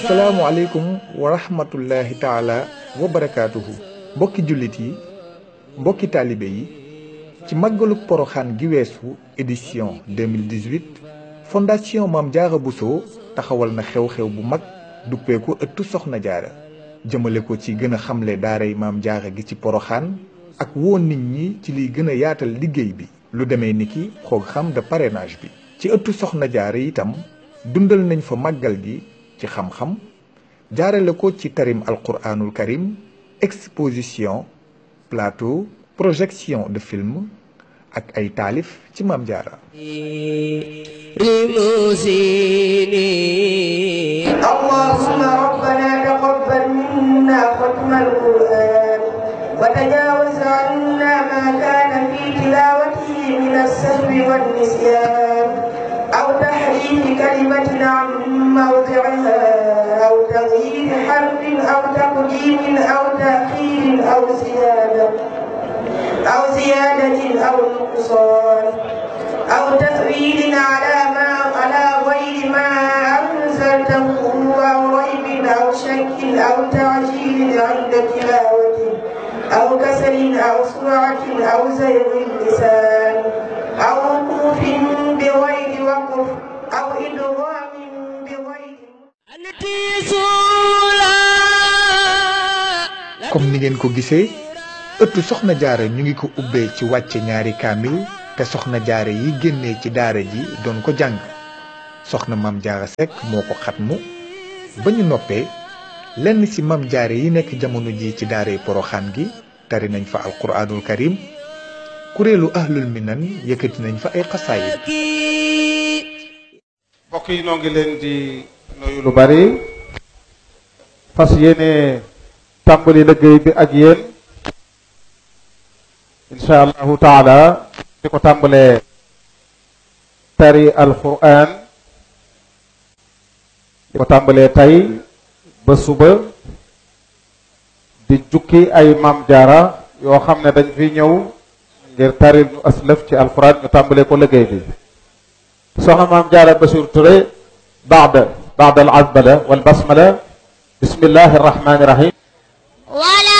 asalaamualeykum wa rahmatullahi taala wa barakaatuhu mbokki jullit yi mbokki taalibe yi ci màggaluk poroxaan gi weesu édition 2018 fondation Maam Jaara Bousso taxawal na xew-xew bu mag duppeeku ëttu soxna jaara jëmale ko ci gën a xamle daaray Maam Jaara gi ci poroxaan ak woo nit ñi ci liy gën a yaatal liggéey bi lu demee ni ki programme de parrainage bi ci ëttu soxna jaara itam dundal nañ fa màggal gi ci xam-xam jaarale ko ci tarim alquranul karim exposition plateau projection de film ak ay taalif ci Maam Jaara اللهم ربنا تقبل منا ختم القرآن وتجاوز عنا ما كان في تلاوته من السهو والنسيان أو تحريف كلمة عن موضعها أو تغيير حرف أو تقديم أو تأخير أو زيادة أو زيادة أو نقصان أو تأويل على ما على غير ما أنزلته أو ريب أو شك أو تعجيل عند تلاوته أو كسل أو سرعة أو زيغ اللسان أو وقوف بغير وقف أو إدغام بغير comme ni ngeen ko gisee ëttu soxna jaara ñu ngi ko ubbee ci wàcce ñaari kaamil te soxna jaara yi génnee ci daara ji doon ko jàng soxna Maam Jaara Sekk moo ko xatmu ba ñu noppee lenn ci Maam Jaara yi nekk jamono ji ci daaray poroxaan gi tari nañ fa alquraanul karim kuréelu ahlul minan yëkkati nañ fa ay xasaayid mbokk yi noo ngi leen di nuyu lu bari fas yéene tàmbali liggéey bi ak yéen insha allahu taala di ko tàmbalee tari alquran di ko tàmbalee tey ba suba di jukki ay maam jaara yoo xam ne dañ fi ñëw ngir taril ñu aslëf ci alquran ñu tàmbalee ko liggéey bi soxna maam jaara Bachir Touré baada baada al azbala wal basmala bismillahi arrahmani irrahim wala